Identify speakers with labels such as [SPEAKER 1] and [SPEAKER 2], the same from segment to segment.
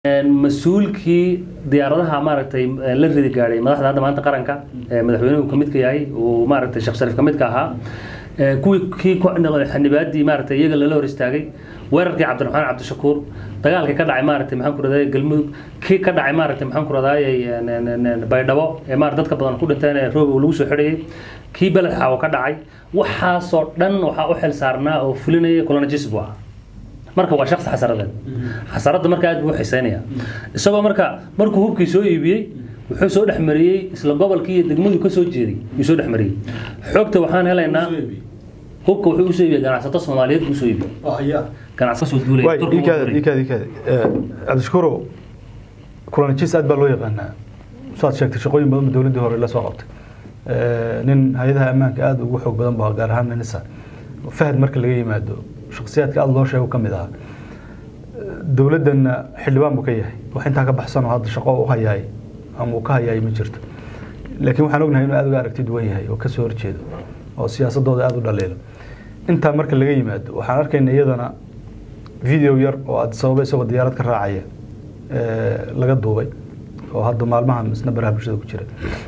[SPEAKER 1] mas-uulkii diyaaradaha maaragtay la ridi gaadhay madaxda hadda maanta qaranka madaxweynuhu kamid ka yahay uu maaragtay sheekh shariif kamid ka ahaa kuwii kii xanibaadii maaragtay iyaga lala hor istaagay weerarkii cabdiraxmaan cabdishakuur dagaalkii ka dhacay maaragtay maxaan ku raday galmudug kii ka dhacay maaragtay maxaan ku raday baydhabo ee maaragtay dadka badan ku dhinteen ee roob lagu soo xidhayay kii beled xaawo ka dhacay waxaasoo dhan waxaa u xil saarnaa oo fulinaya colonijis buu ahaa marka waa shaksi xasaradeed xasaradda marka aad buu u xiseynaya isagoo marka markuu hubkii soo iibiyey wuxuu soo dhexmariyey isla gobolkii iyo degmadu ka soo jeeday yuu soo dhexmariyey xogta waxaan helaynaa hubka wuxuu usoo iibiyey ganacsato soomaaliyeed buu usoo iibiyey ganacsato soo duulay
[SPEAKER 2] cabdishakuurow kulanijis aad baa loo yaqaanaa saad sheegtay shaqooyin badan dowladdii hore la soo qabtay nin hay-adaha ammaanka aada ugu xoog badan ba gaar ahaan nisa fahad marka laga yimaado shaksiyaadka aada loo sheego ka mid ahaa dowladdanna xildhibaan buu ka yahay wax intaa ka baxsan oo hadda shaqo u hayaay ama uu ka hayaay ma jirto laakiin waxaan ognahay inuu aada uga aragti duwan yahay oo kasoo horjeedo oo siyaasadooda aada u dhaliilo intaa marka laga yimaado waxaan arkayna iyadana video yar oo aad sababa isagoo diyaarad ka raacaya laga duubay oo hadda maalmahan isna baraha bulshada ku jira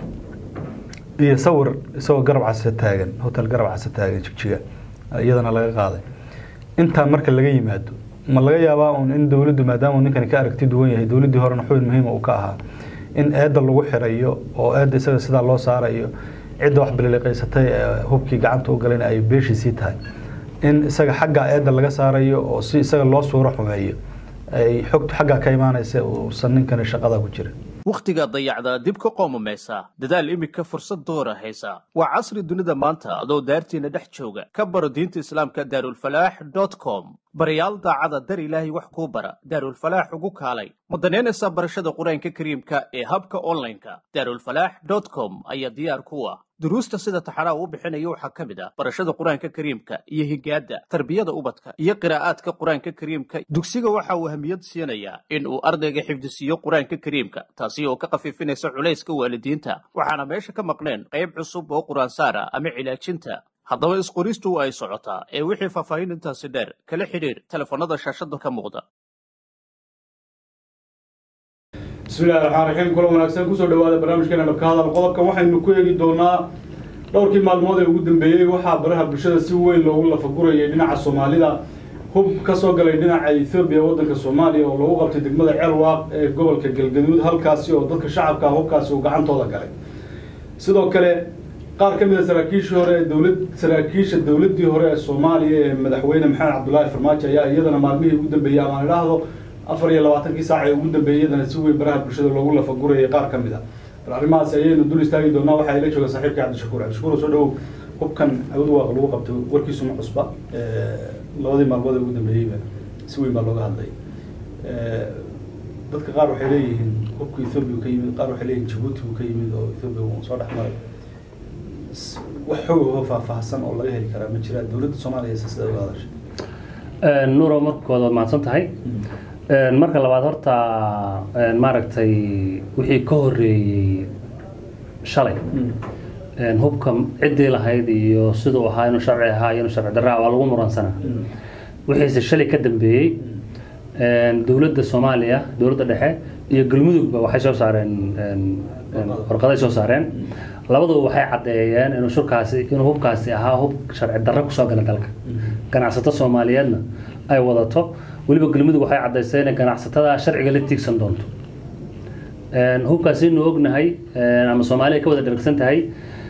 [SPEAKER 2] iyo sawir isagoo garab case taagan hotel garab case taagan jigjiga iyadana laga qaaday intaa marka laga yimaado ma laga yaabaa un in dowladdu maadaama ninkani ka aragti duwan yahay dowladdii horena xubin muhiima uu ka ahaa in eedda lagu xirayo oo eedda isaga sidaa loo saarayo cidda wax biliqaysatay ee hubkii gacanta u galayna ay beeshiisii tahay in isaga xagga eedda laga saarayo oo si isaga loo suuro xumeeyo ay xogtu xaggaa ka imaanaysa uusan ninkani shaqada ku jirin
[SPEAKER 3] wakhtiga dayacda dib ka qoomamaysa dadaal iminka fursad doora haysa waa casri dunida maanta adoo daartiina dhex jooga ka baro diinta islaamka daarulfalaax dot com barayaal daacada dar ilaahay wax kuu bara daarulfalaax ugu kaalay ma danaynaysaa barashada qur-aanka kariimka ee habka onlineka daarulfalaax dot com ayaa diyaar ku ah duruusta sida taxanaa uu bixinayo waxaa ka mid ah barashada qur-aanka kariimka iyo higaadda tarbiyada ubadka iyo qiraa'aadka qur-aanka kariimka dugsiga waxa uu ahamiyad siinayaa in uu ardayga xifdisiiyo qur-aanka kariimka taasi oo ka khafiifinaysa culayska waalidiinta waxaana meesha ka maqneen qayb cusub oo qur-aansaara ama cilaajinta haddaba isqoristu ay socotaa ee wixii faahfaahin intaasi dheer kala xidhiir telefoonnada shaashada ka muuqda
[SPEAKER 4] bismillahi raxmaan raxiim kulan wanaagsan kusoo dhawaada barnaamijkeena dhabka hadal qodobkan waxaynu ku eegi doonaa dhowrkii maalmood ee ugu dambeeyey waxaa baraha bulshada si weyn loogu lafagurayay dhinaca soomaalida hub ka soo galay dhinaca ethoobiya waddanka soomaaliya oo lagu qabtay degmada ceelwaaq ee gobolka galgaduud halkaasi oo dadka shacabka hubkaasi uu gacantooda galay sidoo kale qaar ka mid a saraakiishii hore ee dowlad saraakiisha dowladdii hore ee soomaaliya ee madaxweyne maxamed cabdullaahi farmaajo ayaa iyadana maalmihii ugu dambeeyey amaan idhaahdo afar iyo labaatankii saac ee ugu dambeeyey iyadana si weyn baraha bulshada loogu lafagurayay qaar ka mid a bal arrimahaasi ayaynu dul istaagi doonaa waxaa ila jooga saaxiibka cabdishakuur cabdishakuur soo dhawow hubkan awad waaqa lagu qabtay warkiisuma cusba labadii maalmood ee ugu dambeeyeyba si weyn baa looga hadlay dadka qaar waxay leeyihiin hubka ethoobiya ka yimid qaar waxay leeyihin jabuuti uu ka yimid oo ethoobiya uu soo dhex maray wax xoog oo faahfaahsan oo laga heli karaa ma jiraa dowladda soomaaliya se sida uga hadashay
[SPEAKER 1] nuuro markooda waad mahadsan tahay marka labaad horta maaragtay wixii ka horeeyey shalay hubka ciddii lahayd iyo siduu ahaa inuu sharci ahaa iyo inuu sharci darraa waa lagu muransanaa wixiise shalay ka dambeeyey dowladda soomaaliya dowladda dhexe iyo galmudugba waxay soo saareen warqaday soo saareen labaduba waxay caddeeyeen inuu shurkaasi inuu hubkaasi ahaa hub sharci darro kusoo gala dalka ganacsato soomaaliyeedna ay wadato weliba galmudug waxay caddaysay inay ganacsatada sharciga la tiigsan doonto hubkaasi inuu ognahay ama soomaaliya ka wada dharagsan tahay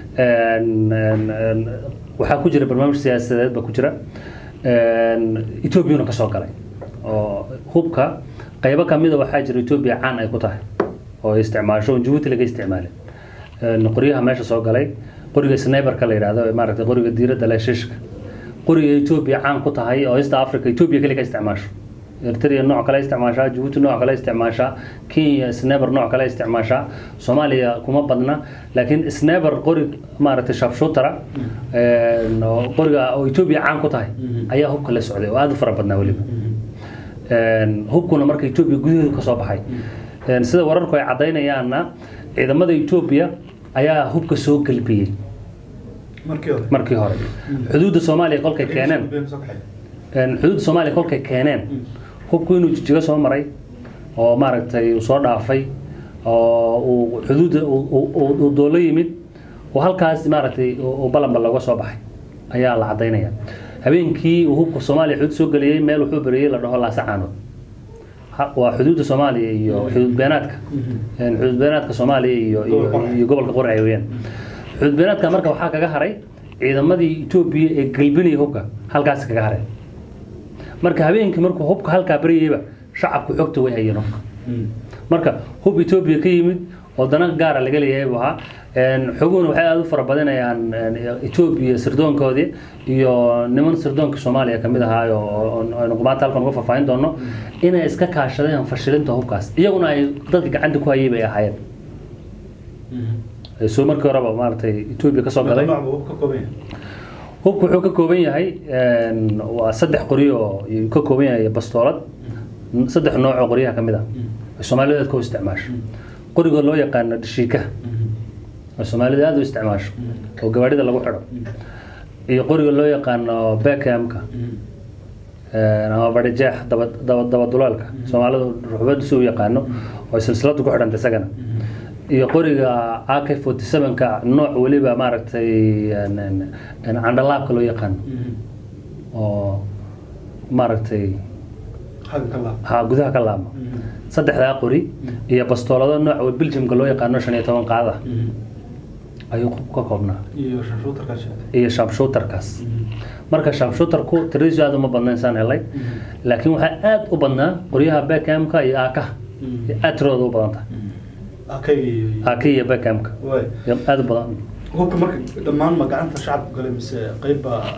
[SPEAKER 1] waxaa ku jira barnaamij siyaasadeed baa ku jira etoobiyana ka soo galay oo hubka qaybo kamida waxaa jira etoobiya caan ay ku tahay oo ay isticmaasho oo jabuuti laga isticmaalay qoryaha meesha soo galay qoriga sniberka la yidhahdo maaragtay qoriga diiradda leh shishka qoriga etoobiya caan ku tahay oo east africa etoobiya kale ka isticmaasho eritrea nooc kale isticmaashaa jabuuti nooc kale isticmaashaa kenya sneber nooc kale isticmaashaa soomaaliya kuma badna laakiin sneber qori maaragtay shabshuutara qoriga oo etoobiya caan ku tahay ayaa hubka la socday oo aada u fara badnaa weliba hubkuna marka etoobiya gudaheedu ka soo baxay sida wararku ay caddaynayaanna ciidamada etoobiya ayaa hubka soo gelbiyey markii hore xuduudda soomaaliya kolkay keeneen xuduudda soomaaliya kolkay keeneen hubku inuu jijigo soo maray oo maaragtay uu soo dhaafay oo uu xuduudda uu- uu uu- uu doolo yimid oo halkaas maaragtay uu uu balanba looga soo baxay ayaa la cadaynaya habeenkii uu hubka soomaaliya xuduud soo geliyey meel wuxuu beriyey la dhaho laasacaanood Ha- waa xuduudda soomaaliya iyo xuduud beenaadka Een, xuduud beenaadka soomaaliya iyo iyo-
[SPEAKER 4] Gobolka Qorraxay.
[SPEAKER 1] iyo gobolka qorraxay weeyaan xuduud beenaadka marka waxaa kaga haray ciidamadii etoobiya ee galbinaya hubka halkaas kaga haray marka habeenkii markuu hubka halkaa baryayba shacabku xogta way hayeen hubka marka hub etoobiya ka yimid oo dana gaara laga leeyahay buu ahaa Een, xoguhuna waxay aada u fara badinayaan een, etoobiya sirdoonkoodii iyo niman sirdoonka soomaaliya kamid ahaa oo oo- aynu maanta halkan uga faahfaahin doono inay iska kaashadeen fashilinta hubkaas iyaguna ay dadka gacanta ku hayay bay ahaayeen Ee, soo markii horeba maaragtay etoobiya kasoo galay hubku wuxuu ka kooban yahay een, waa saddex qori oo ayuu ka kooban yahay bastoolad saddex nooc oo qoryaha ka mid ah ay soomaalida aad ku isticmaasho qoriga loo yaqaano dhashiika oo soomaalida aad u isticmaasho oo gawaadhida lagu xidho iyo qoriga loo yaqaano bekamka ama barijeex daba daba dabadulaalka soomaalidu ruxbad si u yaqaano oo silsiladu ku xidhanta isagana iyo qoriga ak forty sevenka nooc weliba maaragtay een, een, een candhalaabka loo yaqaano oo maaragtay ha gudaha ka laabma saddexdaa qori iyo bastoolado nooca biljamka loo yaqaano shan iyo toban qaada ayuu ka koobnaa iyo shamshuutarkaas marka shamshuutarku tiradiisu aad uma badna insaan helay laakiin waxaa aad u badnaa qoryaha bekamka iyo aakaha aad tiradooda u badan tahay aaka iyo bekamka aad u badan
[SPEAKER 2] hubka marka dhammaan ma gacanta shacabku galay mise qayb baa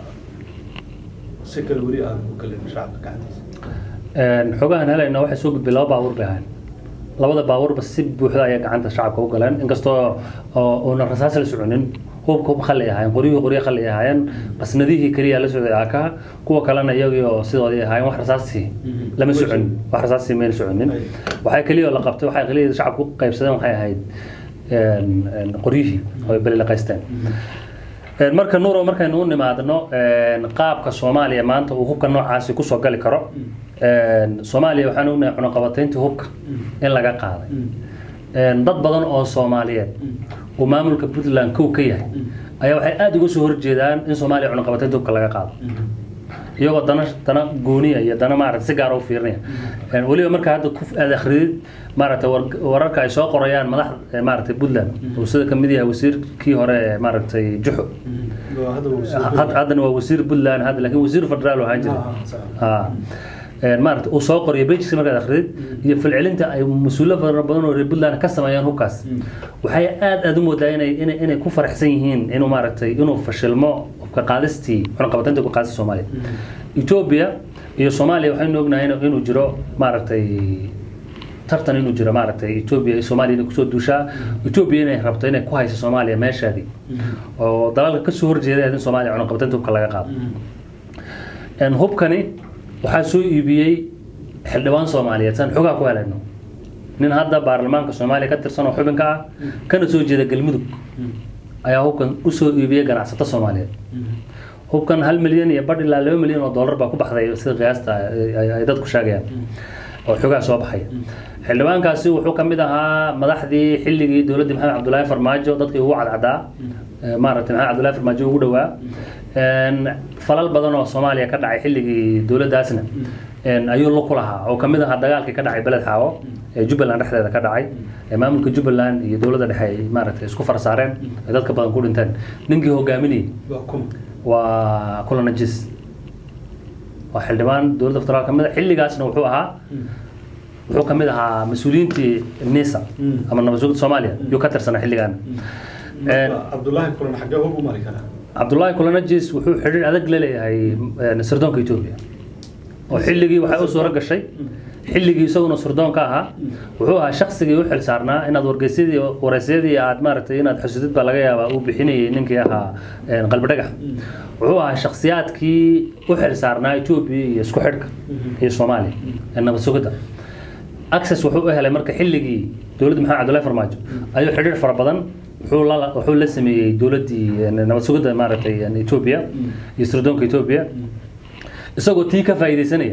[SPEAKER 2] si kale weli aan u galin shacabka gacantiisa
[SPEAKER 1] Een, xogahan helayna waxay soo gudbay laba baabuur bay ahayn labada baabuurba si buuxda ayaa gacanta shacabka u galeen inkastoo oo uuna rasaas la soconin hubka hub khali ahaayeen qoryuhu qoryo khali ahaayeen qasnadihii keliya la socday aakaha kuwa kalena iyagii oo sidoodii ahaayeen wax rasaasii lama soconin wax rasaasii mayna soconin waxay keliya oo la qabtay waxay keliya shacabku ku qaybsadeen waxay ahayd een, een, qoryihii oo ay beli la qaysteen Een, marka nuuro markaynu u nimaadno een, qaabka soomaaliya maanta uu hubka noocaasi kusoo gali karo een, soomaaliya waxaan ognahay cunaqabatayntii hubka in laga qaaday Een, dad badan oo soomaaliyeed uu maamulka puntland kow ka yahay ayaa waxay aada uga soo horjeedaan in soomaaliya cunaqabataynta hubka laga qaado iyagoo dana dana gooniya iyo dana maarata si gaar u fiirinaya Een, weliba marka hadda ku aad akhridid maaragtay war- wararka ay soo qorayaan madaxda maaragtay puntland uu sida kamid yahay wasiirkii hore ee maaragtay juxo had- haddana waa wasiir puntland hadda laakiin wasiir federaal oo ahaan jiray ha Een, maaragtay uu soo qoriyay bejiska markaad akhridid iyo falcelinta ay mas-uulo fara badan oo reer puntland ka sameeyaan hubkaas waxay aad aad u moodaa inay inay inay ku faraxsan yihiin inuu maaragtay inuu fashilmo hubka qaadistii cunaqabataynta ku qaadista soomaaliya etoobiya iyo soomaaliya waxaynu ognahay inuu- inuu jiro maaragtay tartan inuu jiro maaragtay etoobiya iyo soomaaliya inay kusoo duushaa etoobiya inay rabto inay ku hayso soomaaliya meeshaadii oo dalalka kasoo horjeeda in soomaaliya cunaqabataynta hubka laga qaado Een, hubkani waxaa soo iibiyey xildhibaan soomaaliyeed saan xogaa ku helayno nin hadda baarlamaanka soomaaliya ka tirsan oo xubinka ah kana soo jeeda galmudug ayaa hubkan usoo iibiyey ganacsato soomaaliyeed hubkan hal milyan iyo badh ilaa laba milyan oo dollar baa ku baxday sida qiyaasta ay- ay ay dadku sheegayaan oo xogaa soo baxaya xildhibaankaasi wuxuu ka mid ahaa madaxdii xilligii dowladdii maxamed cabdulaahi farmaajo dadkii ugu cadcadaa ee maaragtay maxamed cabdulaahi farmaajo ugu dhowaa Een, falal badan oo soomaaliya ka dhacay xilligii dowladdaasna een, ayuu la ku lahaa oo kamid ahaa dagaalkii ka dhacay beled xaawo ee jubbaland dhexdeeda ka dhacay ee maamulka jubbaland iyo dowladda dhexe ay maaragtay isku farsaareen ay dadka badan ku dhinteen ninkii hogaaminayay waa kula najis waa xildhibaan dowladda federaal kamid a xilligaasna wuxuu ahaa wuxuu kamid ahaa mas-uuliyiintii nisa ama nabad sugidda soomaaliya yuu ka tirsanaa xilligan Een,
[SPEAKER 2] cabdullaahi kulan xaggee hub u mari karaa
[SPEAKER 1] cabdullaahi kulanajis wuxuu xidhiir adag la leeyahay een, sirdoonka etoobiya oo xilligii waxay u suuro gashay xilligii isaguna sirdoonka ahaa wuxuu ahaa shaksigii u xil saarnaa inaad wargeysyadii waraysyadii aad maaragtay inaad xusudid baa laga yaabaa uu bixinayay ninkii ahaa een, qalbi dhagax wuxuu ahaa shakhsiyaadkii u xil saarnaa etoobiya iyo isku xidhka iyo soomaaliya ee nabad sugidda access wuxuu u helay marka xilligii dowladda maxamed cabdullahi farmaajo ayuu xidhiir fara badan wuxuu la wuxuu la sameeyey dowladdii een, nabad sugidda maaragtay een, Ethiopia iyo sirdoonka Ethiopia isagoo tii ka faa'iideysanaya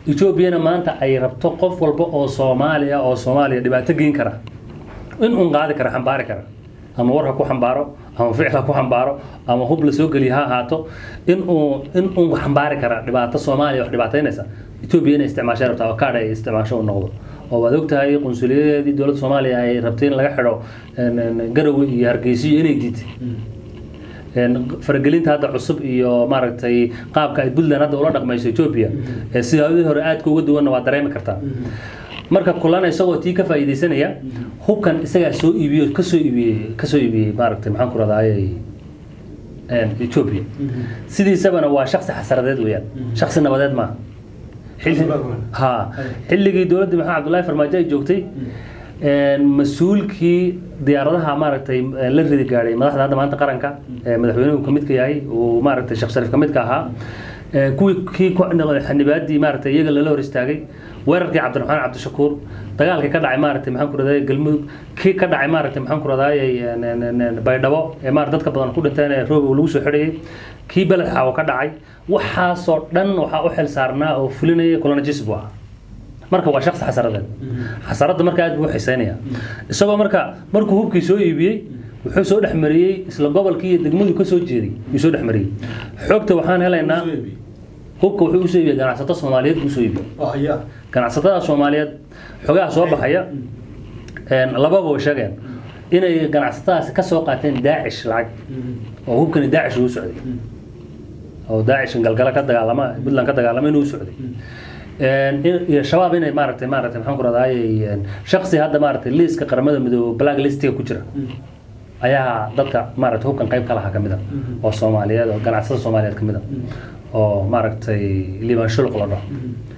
[SPEAKER 1] etoobiyana maanta ay rabto qof walba oo soomaaliya oo soomaaliya dhibaato geyn kara in uun qaadi kara xambaari kara ama war ha ku xambaaro ama ficil ha ku xambaaro ama hub la soo geliya ha ahaato in uu in uun xambaari kara dhibaato soomaaliya wax dhibaataynaysa etoobiya inay isticmaashay rabtaa oo kaadh ay isticmaasho u noqdo oo waad ogtahay qunsuliyadeedii dowladda soomaaliya ay rabtay in laga xidho garowe iyo hargeysiyo inay diiday faragelinta hadda cusub iyo maaragtay qaabka ay puntland hadda ula dhaqmayso etoobiya ee sidaadii hore aadka uga duwanna waa dareemi kartaa marka kulana isagoo tii ka faa'iidaysanaya hubkan isagaa soo iibiyo kasoo iibiyey kasoo iibiyey maaragtay maxaan ku radaaye etoobiya sidiisabana waa shaksi xasaradeed weeyaan shaksi nabadeed maaha ha xilligii dowladdii maxamed cabdullaahi farmaajo ay joogtay mas-uulkii diyaaradaha maaragtay la ridi gaadhay madaxda hadda maanta qaranka madaxweynuhu kamid ka yahay uu maaragtay sheekh shariif kamid ka ahaa kuwii kii xanibaadii maaragtay iyaga lala hor istaagay weerarkii cabdiraxmaan cabdishakuur dagaalkii ka dhacay maaragtay maxaan ku raday galmudug kii ka dhacay maaragtay maxaan ku radaayay baydhabo ee maar dadka badan ku dhinteen ee roobow lagu soo xidhayay kii beled xaawo ka dhacay waxaasoo dhan waxaa u xil saarnaa oo fulinaya colonajis buu ahaa marka waa shaksi xasaradeed xasaradda marka aad buu u xiseynaya isagoo marka markuu hubkii soo iibiyey wuxuu soo dhexmariyey isla gobolkii iyo degmadu ka soo jeeday yuu soo dhexmariyey xogta waxaan helaynaa hubka wuxuu usoo iibiyey ganacsato soomaaliyeed buu usoo iibiyey ganacsatada soomaaliyeed xogaha soo baxaya lababa way sheegeen inay ganacsatadaasi ka soo qaateen daacish lacag oo hubkani daacish uu socday oo daacish galgala ka dagaalama puntland ka dagaalama inuu socday iyo shabaab inay maaragtay maaragtay maxaan ku radaaye shaksi hadda maaragtay liiska qaramada midoobe black listiga ku jira ayaa dadka maaragtay hubkan qayb ka lahaa kamid a oo soomaaliyeed oo ganacsada soomaaliyeed kamid a oo maaragtay liban shuluq la dhaho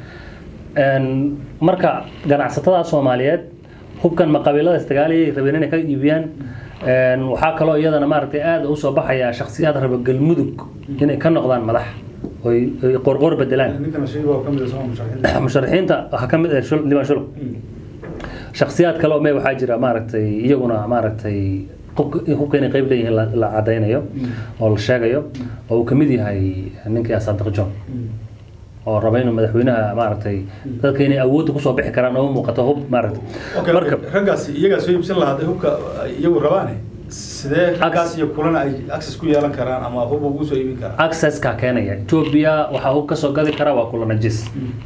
[SPEAKER 1] marka ganacsatada soomaaliyeed hubkan ma qabiilada istigaaliyay rabeen inay ka iibiyaan waxaa kaloo iyadana maaragtay aada usoo baxaya shaksiyaad raba galmudug inay ka noqdaan madax oy qorqor bedelaan musharaxiinta waxaa kamid liban shuluq shaksiyaad kale oo me waxaa jira maaragtay iyaguna maaragtay hubka inay qayb leeyihiin la cadaynayo oo la sheegayo oo uu kamid yahay ninkii asaadiq john oo raba inuu madaxweynaha maaragtay dadka inay awoodda kusoo bixi karaan oo muuqato hub maaragtay
[SPEAKER 4] marka raggaas iyagaa soo iibsan lahaa hadday hubka iyagu rabaane sidee raggaas iyo kulana ay access ku yeelan karaan ama hub ugu soo iibin karaan
[SPEAKER 1] accesska keenaya etoobiya waxaa hub kasoo gadi kara waa kulanajis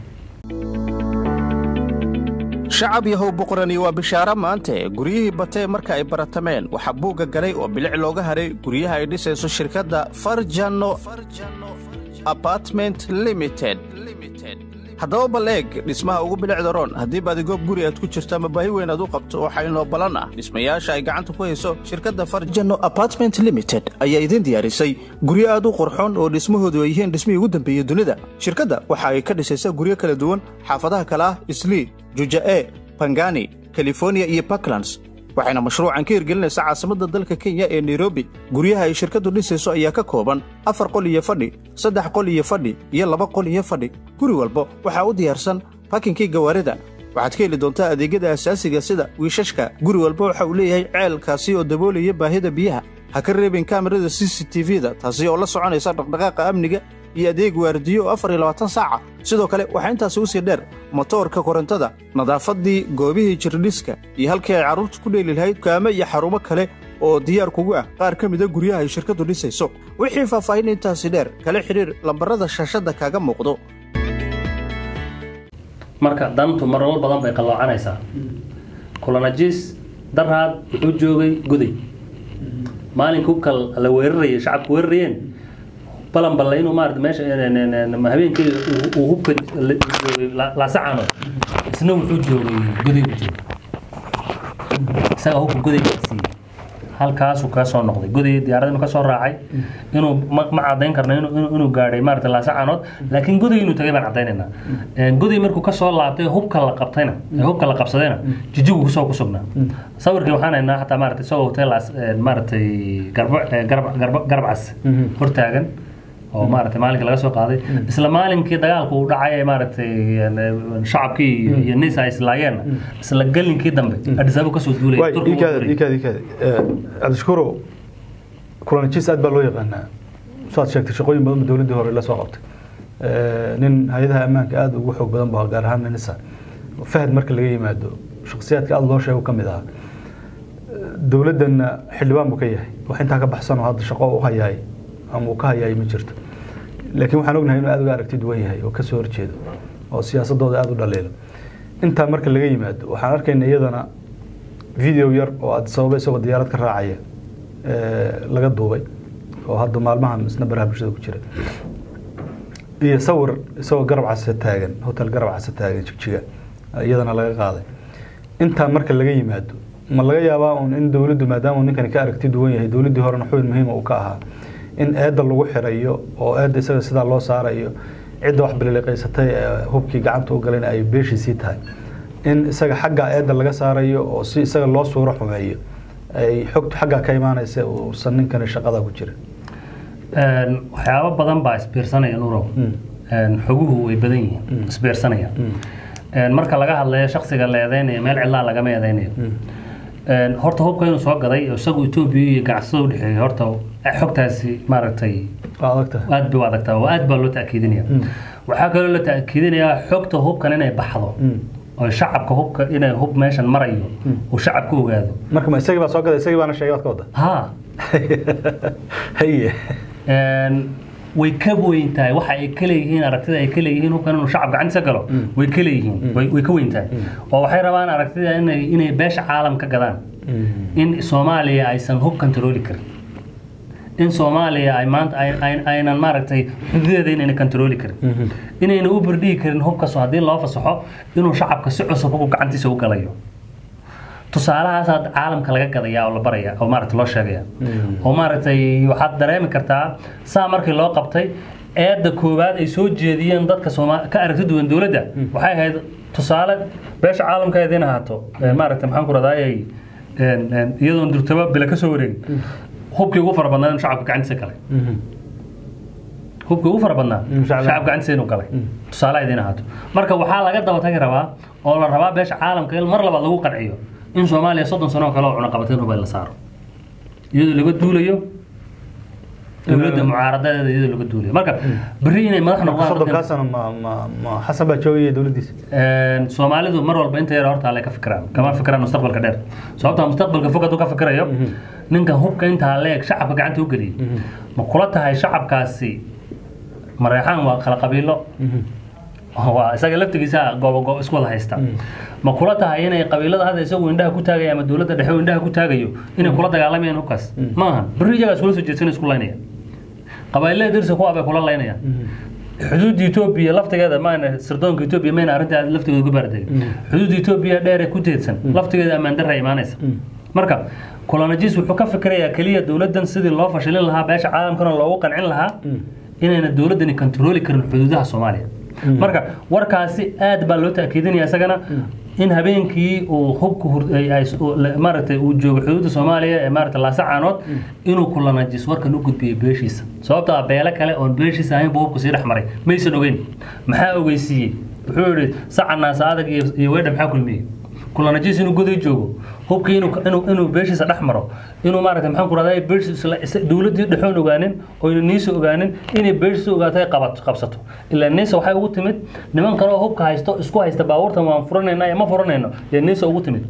[SPEAKER 3] shacab yahow boqorani waa bishaaro maante guryihii batee marka ay baratameen waxaa buugga galay oo bilic looga haray guryaha ay dhisayso shirkadda farjano apartment limited haddaba bal eeg dhismaha ugu bilicda roon haddii baadigoob guri aad ku jirto ama baahi weyn aad u qabto waxaa inoo ballan ah dhismayaasha ay gacanta ku hayso shirkadda farjano apartment limited ayaa idiin diyaarisay guryo aad u qurxoon oo dhismahoodu ay yihiin dhismihii ugu dambeeyey dunida shirkadda waxa ay ka dhisaysaa guryo kala duwan xaafadaha kale ah islii juja'e bangani californiya iyo puntlands waxayna mashruucan ka hirgelinaysaa caasimadda dalka kenya ee nairobi guryaha ay shirkaddu dhisayso ayaa ka kooban afar qol iyo fadhi saddex qol iyo fadhi iyo laba qol iyo fadhi guri walba waxaa u diyaarsan bakinkii gawaarida waxaad ka heli doontaa adeegyada asaasiga sida wiishashka guri walba waxa uu leeyahay ceelkaasi oo daboolaya baahida biyaha ha ka reebin kaamirada c c t v-da taasi oo la soconaysa dhaqdhaqaaqa amniga iyo adeeg waardiyo oo afar iyo labaatan saaca sidoo kale waxaa intaasi usii dheer motoorka korontada nadaafaddii goobihii jirdhiska iyo halkii ay carruurtu ku dheeli lahayd kaame iyo xarumo kale oo diyaar kugu ah qaar ka mida guryaha ay shirkaddu dhisayso wixii faahfaahin intaasi dheer kala xidhiir lambarrada shaashadda kaaga muuqdo
[SPEAKER 1] marka dantu marnal badan bay qalloocanaysaa kulanajis daraad wuxuu joogay goday maalinka hubka la weerarayay shacabku weerarayeen balan balle inuu maarata meesha habeenkii uu hubka joogay laasacano isna wuxuu joogay goday buu joogay isaga hubka goday siiyey halkaasuu ka soo noqday goday diyaarad inuu kasoo raacay inuu ma cadayn karno inuu gaadhay maarata laasacanood laakiin goday inuu tagay baan cadaynaynaa goday markuu kasoo laabtay hubka la qabtayna hubka la qabsadayna jijigu kusoo ku sugnaa sawirkii waxaan haynaa xataa maarata isagoo hotelaas maaratay garbcas hortaagan oo maaragtay maalinka laga soo qaaday isla maalinkii dagaalku uu dhacay ee maaragtay shacabkii iyo nisa ay islaayeen isla galinkii dambe adhisaabo kasoo duulay
[SPEAKER 2] cabdishakuuro kulanajis aad baa loo yaqaanaa saad sheegtay shaqooyin badan dowladdii hore la soo qabtay nin hay-adaha ammaanka aada ugu xoog badan ba gaar ahaan nisa fahad marka laga yimaado shakhsiyaadka aada loo sheego ka mid ahaa dowladdanna xildhibaan buu ka yahay wax intaa ka baxsan oo hadda shaqo u hayaay ama uu ka hayaay ma jirto laakiin waxaan ognahay inuu aada uga aragti duwan yahay oo kasoo horjeedo oo siyaasadooda aada u dhaliilo intaa marka laga yimaado waxaan arkayna iyadana video yar oo aad sababa isagoo diyaarad ka raacaya laga duubay oo hadda maalmahan isna baraha bulshada ku jira iyo sawir isagoo garab case taagan hotel garab case taagan jigjiga iyadana laga qaaday intaa marka laga yimaado ma laga yaabaa un in dowladdu maadaama uu ninkani ka aragti duwan yahay dowladdii horena xubin muhiima uu ka ahaa in eedda lagu xirayo oo eedda isaga sidaa loo saarayo cidda wax bililiqaysatay ee hubkii gacanta u galayna ay beeshiisii tahay in isaga xagga eedda laga saarayo oo si isaga loo suuro xumeeyo ay xogtu xaggaa ka imaanaysa uusan ninkani shaqada ku jirin
[SPEAKER 1] waxyaabo badan baa isbiirsanaya nurow xoguhu way badan yihiin isbiirsanaya marka laga hadlayo shaksiga la eedeynayo meel cidlaa lagama eedeynayo horta hubka inuu soo gaday isagu etoobiya iyo ganacsada udhexeeya horta xogtaasi maaragtay aad bay u adagtaa oo aad baa loo ta'kiidinaya waxaa kaloo la ta'kiidinayaa xogta hubkan inay baxdo oo shacabka hubka inay hub meeshan marayo uu shacabka ogaado
[SPEAKER 2] marka ma isagii baa soo gaday isagii baana sheegay waad ka wadda
[SPEAKER 1] ha
[SPEAKER 2] haye
[SPEAKER 1] way ka weyn tahay waxa ay ka leeyihiin aragtida ay ka leeyihiin hubkan inuu shacab gacantiisa galo way ka leeyihiin way ka weyn tahay oo waxay rabaan aragtida inay inay beesha caalam ka gadaan in soomaaliya aysan hub kantarooli karin in soomaaliya ay maanta aynan maaragtay xududeeda inayna kantarooli karin inayna u bardhigi karin hubkaasoo haddii loo fasaxo inuu shacabka si cusub hubku gacantiisa u galayo tusaalahaasaa caalamka laga gadaya oo la baraya oo maaragta loo sheegaya oo maaragtay waxaad dareemi kartaa saa markii loo qabtay eedda koowaad ay soo jeediyeen dadka sooma ka aragti duwan dowladda waxay ahayd tusaale beesha caalamka idiin ahaato maaragta maxaan ku radayay iyadoon durtaba bila ka soo wareegin hubkii ugu fara badnaa inuu shacabka gacantiisa galay hubkii ugu fara badnaa shacabka gacantiisa inuu galay tusaale idiin ahaato marka waxaa laga daba tagi rabaa oo la rabaa beesha caalamka in mar labaad lagu qanciyo in soomaaliya soddon sano oo kale oo cunaqabateen hubay la saaro iyadoo laga duulayo dowladda mucaaradadeeda iyadoo laga duulayo marka berri inay madax noqdaan
[SPEAKER 2] soddonkaasana ma ma ma xasan baa joogaya dowladdiisa
[SPEAKER 1] soomaalidu mar walba inta yar horta alle ka fikiraan kama fikiraan mustaqbalka dheer sababta mustaqbalka fog hadduu ka fikirayo ninkan hubka intaa leeg shacabka gacanta u geliyay ma kula tahay shacabkaasi mareexaan waa kala qabiilo waa isaga laftigiisa goobo isku wada haysta ma kula tahay inay qabiilada hadda isagu indhaha ku taagayo ama dowladda dhexe uu indhaha ku taagayo inay kula dagaalamayaan hubkaas ma aha berri iyagaa iskula soo jeedsan isku laynaya qabailada dirsa kuwa bay kula laynayaan xuduudda etoobiya laftigeeda maana sirdoonka etoobiya mayna arrinta laftigeeda ku baarategin xuduudda etoobiya dheer ee ku teedsan laftigeeda ammaan darra imaanaysa marka colonajis wuxuu ka fikirayaa keliya dowladdan sidii loo fashilin lahaa beesha caalamkana loogu qancin lahaa inayna dowladdani kontarooli karin xuduudaha soomaaliya marka warkaasi aad baa loo ta'kiidinaya isagana in habeenkii uu hubka maaragtay uu joogo xuduudda soomaaliya ee maaragtay laasacaanood inuu kulanajis warkan u gudbiyay beeshiisa sababtoo ah beelo kale oon beeshiisa ahayn buu hubku sii dhex maray maysan ogeyn maxaa ogeysiiyey wuxuu yidhi saca adag iyo weydha maxaa kulmiyey kulanajis inuu goday joogo hubkii inuu beeshiisa dhex maro inuu maaragtay maxaan ku rahdaa beeshiisa dowladdii dhexoon ogaanin oyna niisa ogaanin inay beeshiisa ogaatay qabsato ilaa niisa waxay ugu timid niman kale oo hubka haysto isku haysta baabuurtan waan furanayna ma furanayno ee niisa ugu timid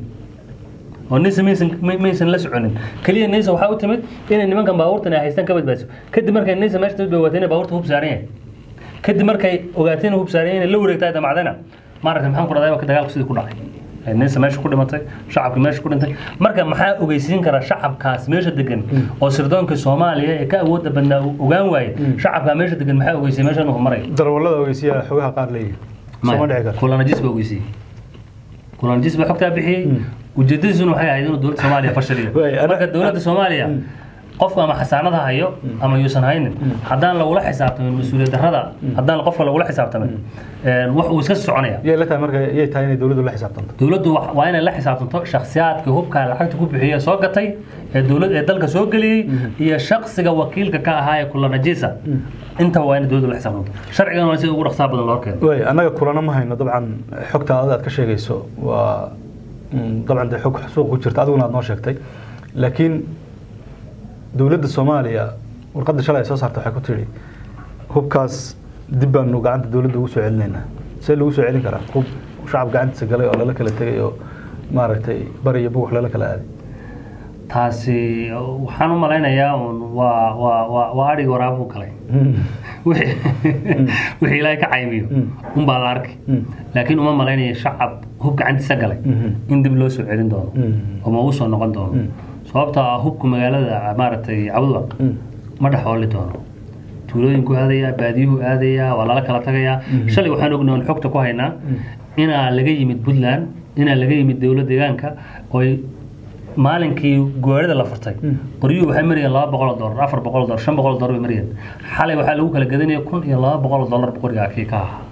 [SPEAKER 1] oo niisa maysan maysan la soconin keliya niisa waxaa u timid inay nimankan baabuurtan ay haystaan ka badbaadiso kadib markay niisa meesha timid bay ogaatay inay baabuurta hub saaran yahay kadib markay ogaatay inay hub saaran yahay inay la wareegtaa damacdana maaragtay maxaan ku rahdaa dagaalku sidii ku dhacay ninsa meesha ku dhimatay shacabka meesha ku dhintay marka maxaa ogeysiin kara shacabkaas meesha degan oo sirdoonka soomaaliya ee ka awoodda badnaa ogaan waaye shacabkaa meesha degan maxaa ogeysiyay meesha inuu marayo
[SPEAKER 2] darwallada ogeysiya xogaha qaar leeyihin sooma dhici karo
[SPEAKER 1] kulanajis baa ogeysiyey kulanajis baa xogtaa bixiyey ujeedadiisuna waxay ahayd inuu dowladda soomaaliya fashiliyo marka dowladda soomaaliya qofku ama xasaanada hayo ama yuusan haynin haddaan lagula xisaabtamin mas-uuliyad darrada haddaan qofka lagula xisaabtamin wax uu iska soconaya
[SPEAKER 2] yay la tahay marka yay tahay inay dowladdu la xisaabtanto
[SPEAKER 1] dowladdu waa inay la xisaabtanto shakhsiyaadka hubka lacagta ku bixiya soo gatay ee dowlad ee dalka soo geliyey iyo shakhsiga wakiilka ka ahaa ee kulanajisa intaba waa inay dowladdu la xisaabtanto sharcigan waa sida ugu dhaqsaa badan loo keeno
[SPEAKER 2] way annaga kulana ma hayno dabcan xogta aad ka sheegayso waa dabcan dee xog suuq ku jirta adiguna aad noo sheegtay laakiin dowladda soomaaliya warqadda shalay ay soo saartay waxay ku tidhi hubkaas dib baanu gacanta dowladda ugu soo celinaynaa see lagu soo celin karaa hub shacab gacantiisa galay oo lala kala tegay oo maaragtay bari iyo bugux lala kala aaday
[SPEAKER 1] taasi waxaan u malaynayaa un waa waa waa waa adhigi waraabuu galay wixii wixii ilaahay ka caymiyo unbaa la arkay laakiin uma malaynaya shacab hub gacantiisa galay in dib loo soo celin doono oo ma uu soo noqon doono sababtoo ah hubku magaalada maaragtay cabudwaq ma dhexooli doono tuulooyinku aadayaa baadiyuhu aadayaa waa lala kala tagayaa shalay waxaan ognahay oon xogta ku haynaa inaa laga yimid puntland inaa laga yimid dowlad deegaanka oy maalinkii goorida la furtay qoryuhu waxay marayeen laba boqol oo dollar afar boqol oo dollar shan boqol oo dollar bay marayeen xalay waxaa lagu kala gadanaya kun iyo laba boqol oo dollar qorigaa kii ka ahaa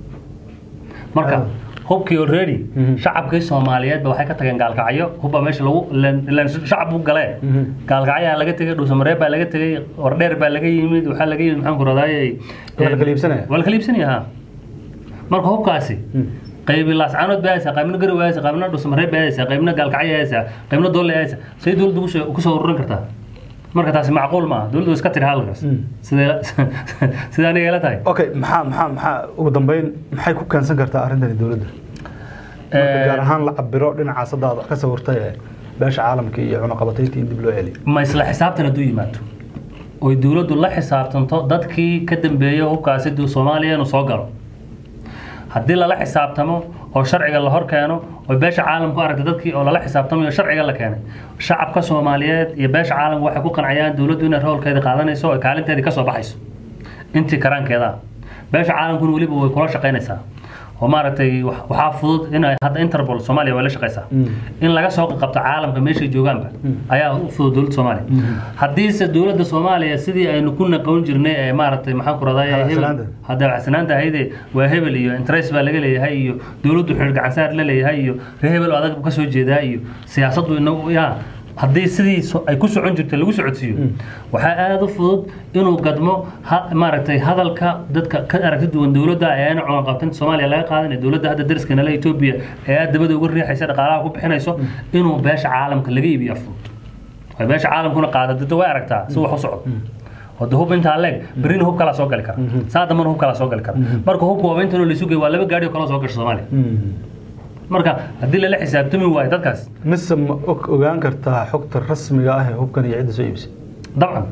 [SPEAKER 1] marka hubkii already shacabkii soomaaliyeedba waxay ka tageen gaalkacyo hubba meesha lagu ilaan shacab u galee gaalkacyaa laga tegay dhuusamareeb baa laga tegay wardheer baa laga yimid waxaa laga yimid maxaan ku radaaye
[SPEAKER 2] Waa la kala iibsanaya?
[SPEAKER 1] waa la kala iibsanaya ha marka hubkaasi qaybi laascaanood baa haysaa qaybna garow haysaa qaybna dhuusamareeb baa haysaa qaybna gaalkacyo haysaa qaybna dolle haysaa say dowladda kusoo kusoo ururin kartaa marka taasi macquul maaha dowladdu way iska tiri halkaas sidee sidee aniga ila tahay
[SPEAKER 2] okay maxaa maxaa maxaa ugu dambeyn maxay ku keensan kartaa arrintani dowladda marka gaar ahaan la cabiro dhinacaas hadda aad ka sawirtay ee beesha caalamka iyo cunaqabataynta in dib loo celiyo
[SPEAKER 1] ma isla xisaabtan hadduu yimaado oy dowladdu la xisaabtanto dadkii ka dambeeya hubkaasi duu soomaaliya inuu soo galo haddii lala xisaabtamo oo sharciga la hor keeno oo beesha caalamku aragta dadkii oo lala xisaabtamayo sharciga la keenay shacabka soomaaliyeed iyo beesha caalamku waxay ku qancayaan dowladdu inay roolkeeda qaadanayso oo kaalinteedii kasoo baxayso intii karaankeeda beesha caalamkuna weliba way kula shaqaynaysaa oo maaragtay wax- waxaa fudud in ay hadda interpol soomaaliya way la shaqaysaa in laga soo qabto caalamka meeshay joogaanba ayaa u fudud dowladda soomaaliya haddiise dowladda soomaaliya sidii aynu ku naqoon jirnay ee maaragtay maxaan ku raday
[SPEAKER 2] Habacsanaanta.
[SPEAKER 1] hadda waxsanaanta ahayde waa hebel iyo interest baa laga leeyahay iyo dowladdu xidhiir gacansaar la leeyahay iyo reer hebel oo adag ka soo jeedaa iyo siyaasaddu inagu yaa haddii sidii so- ay ku socon jirtay lagu socodsiiyo waxaa aada u fudud inuu gadmo ha- maaragtay hadalka dadka ka aragti duwan dowladda ee ayna culan qabtan soomaaliya laga qaadan ee dowladda hadda dariska nala etoobiya ee aada dabada uga riixaysa dhaqaalaha ku bixinayso inuu beesha caalamka laga iibiya fudud way beesha caalamkuna qaada dadda way aragtaa si wax u socdo wada hub intaa leeg berina hub kalaa soo gali kara saa dambana hub kalaa soo gali kara marka hubka waa intanoo laysu geey waa laba gaari oo kala soo gasho soomaaliya marka haddii lala xisaabtami waayo dadkaas
[SPEAKER 2] mise ma og ogaan kartaa xogta rasmiga ah ee hubkan iyo cidda soo iibsay
[SPEAKER 1] dabcan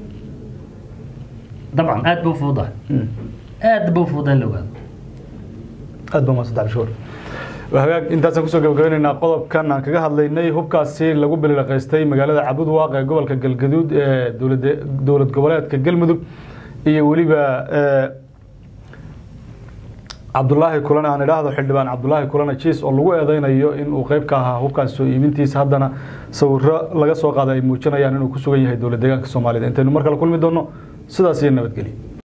[SPEAKER 1] dabcan aad ba u fududahay aad ba u fududahay in la ogaado
[SPEAKER 2] aad baa mahadsan tahay shukur waa hagaag intaasaan kusoo gabagabeynaynaa qodobkan aan kaga hadlaynay hubkaasi lagu bilaqaystay magaalada cabudwaaq ee gobolka galgaduud ee dowlade- dowlad goboleedka galmudug iyo weliba ee, cabdulaahi kulan aan idhaahdo xildhibaan cabdulaahi kulana jiis oo lagu eedeynayo in uu qayb ka ahaa hubkaas soo iibintiisa haddana sawiro laga soo qaaday ay muujinayaan inuu ku sugan yahay dowlad deegaanka soomaalida intaynu mar kale kulmi doono sidaas iyo nabadgelyo